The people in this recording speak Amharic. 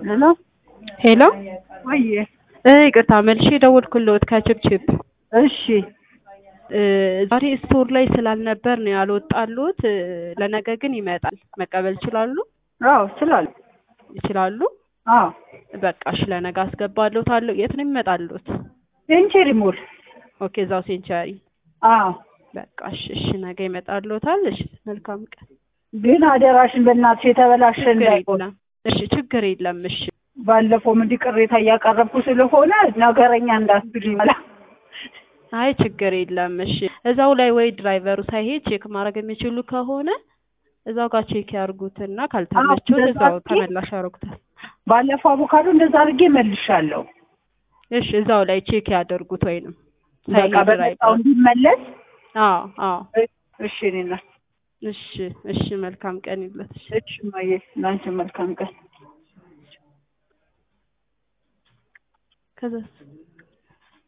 ሄሎ ሄሎ ወዬ እ ይቅርታ መልሼ ደወልኩልዎት ከችፕችፕ እሺ እ ዛሬ ስቶር ላይ ስላልነበር ነው ያልወጣልዎት እ ለነገ ግን ይመጣል መቀበል ይችላሉ አዎ እችላለሁ ይችላሉ አዎ በቃ እሺ ለነገ አስገባልዎታለሁ የት ነው የሚመጣልዎት ሴንቸሪ ሞል ኦኬ እዛው ሴንቸሪ አዎ በቃ እሺ እሺ ነገ ይመጣልዎታል እሺ መልካም ቀን ግን አደራሽን በእናትሽ የተበላሸ ችግር እንዳይሆን የለም እሺ ችግር የለም እሺ ባለፈውም እንዲህ ቅሬታ እያቀረብኩ ስለሆነ ነገረኛ እንዳትሉኝ መላ አይ ችግር የለም እሺ እዛው ላይ ወይ ድራይቨሩ ሳይሄድ ቼክ ማድረግ የሚችሉ ከሆነ እዛው ጋር ቼክ ያርጉትና ካልተመቸው እንደዛ እዛው አድርጌ- ተመላሽ ያደርጉታል ባለፈው አቮካዶ እንደዛ አድርጌ መልሻለሁ። እሺ እዛው ላይ ቼክ ያደርጉት ወይንም በቃ ሳይሄድ በመጣው ድራይቨሩ እንዲመለስ አዎ አዎ እሺ እኔና እሺ እሺ መልካም ቀን ይለት እሺ እሺ እማዬ ለአንቺ መልካም ቀን ከዛስ